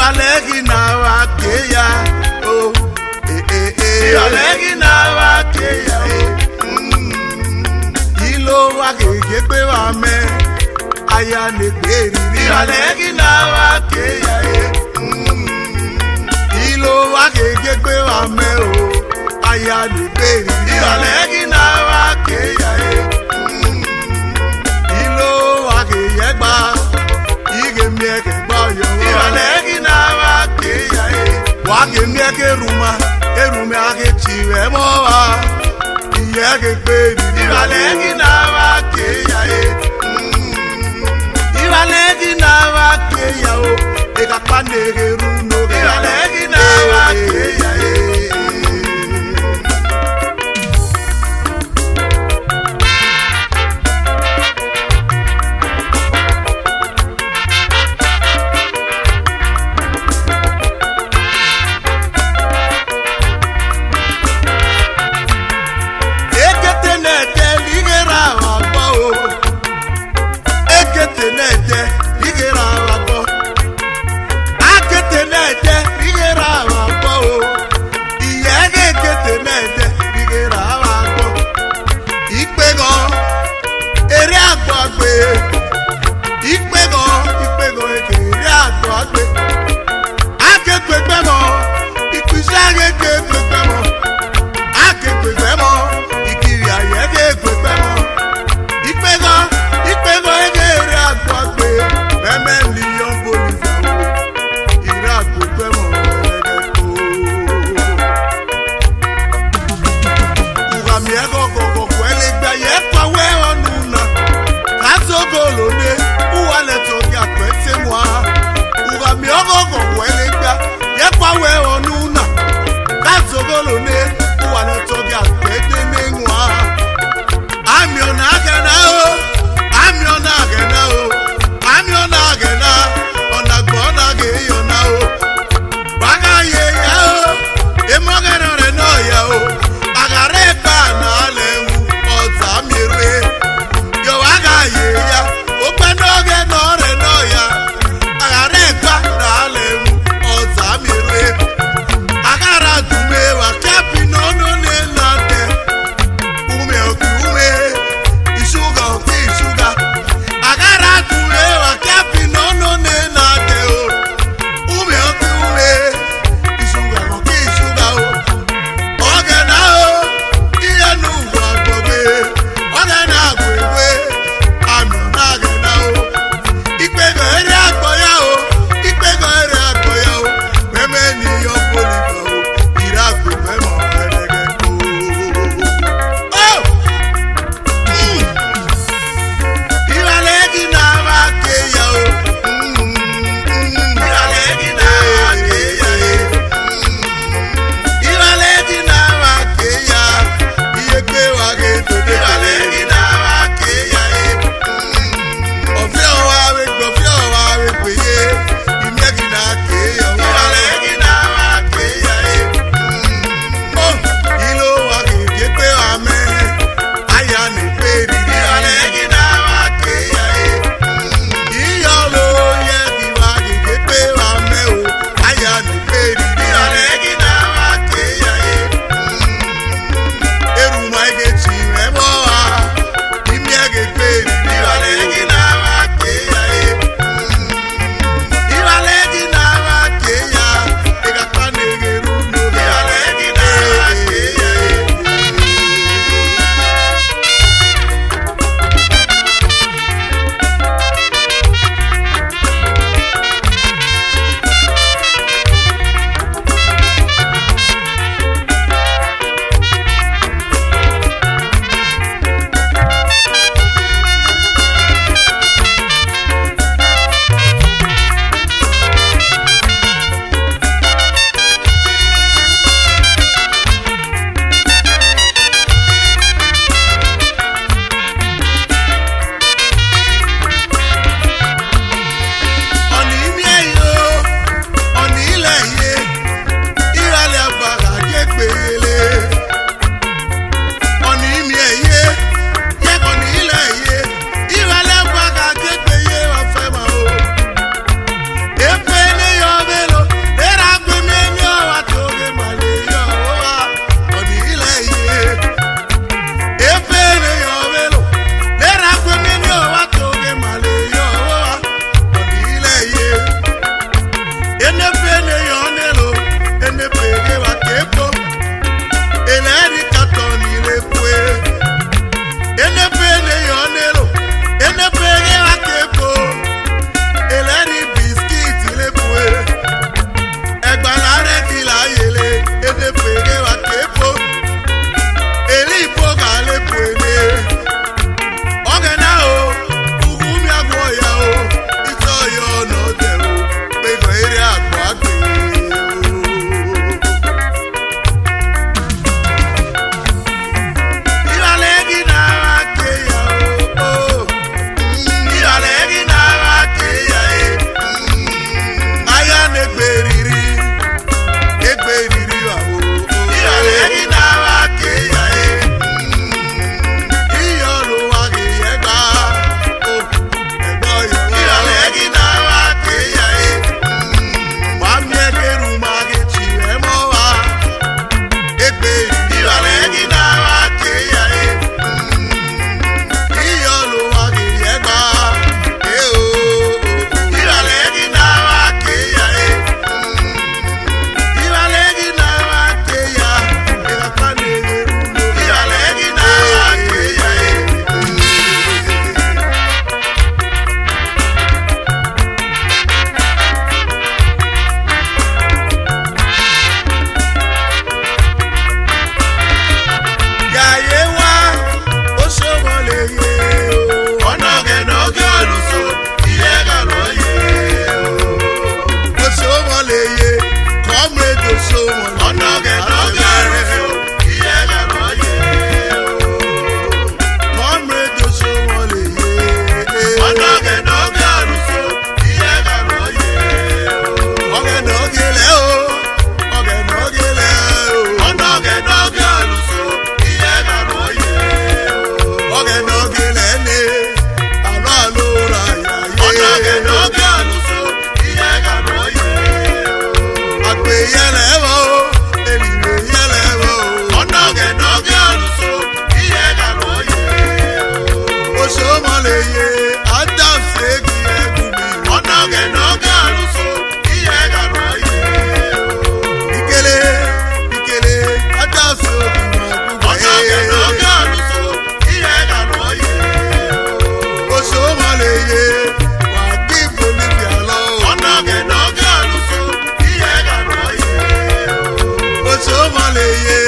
ìrọ̀lẹ́ kì náà wá kéya o ìrọ̀lẹ́ kì náà wá kéya o kí ló wá kéèké pé wà mẹ́ aya lè gbé rírí ìrọ̀lẹ́ kì náà wá kéya o kí ló wá kéèké pé wà mẹ́ o aya lè gbé rírí ìrọ̀lẹ́ kì náà wá kéya o kí ló wá kéèyẹ gbà ige mieke gbọyọ ìrọ̀lẹ́ kì náà wá kéya e wá ké mieke ruma erume ake tirẹ mọ wa ìyẹ́ ké pé ìrọ̀lẹ́ kì náà wá kéya e ìrọ̀lẹ́ kì náà wá kéya o ìkàpá nèrè runo ìrọ̀lẹ́ kì náà wá kéya e. ekete n'ete ligera agbọ o ekete n'ete ligera agbọ akete n'ete ligera agbọ o eyeye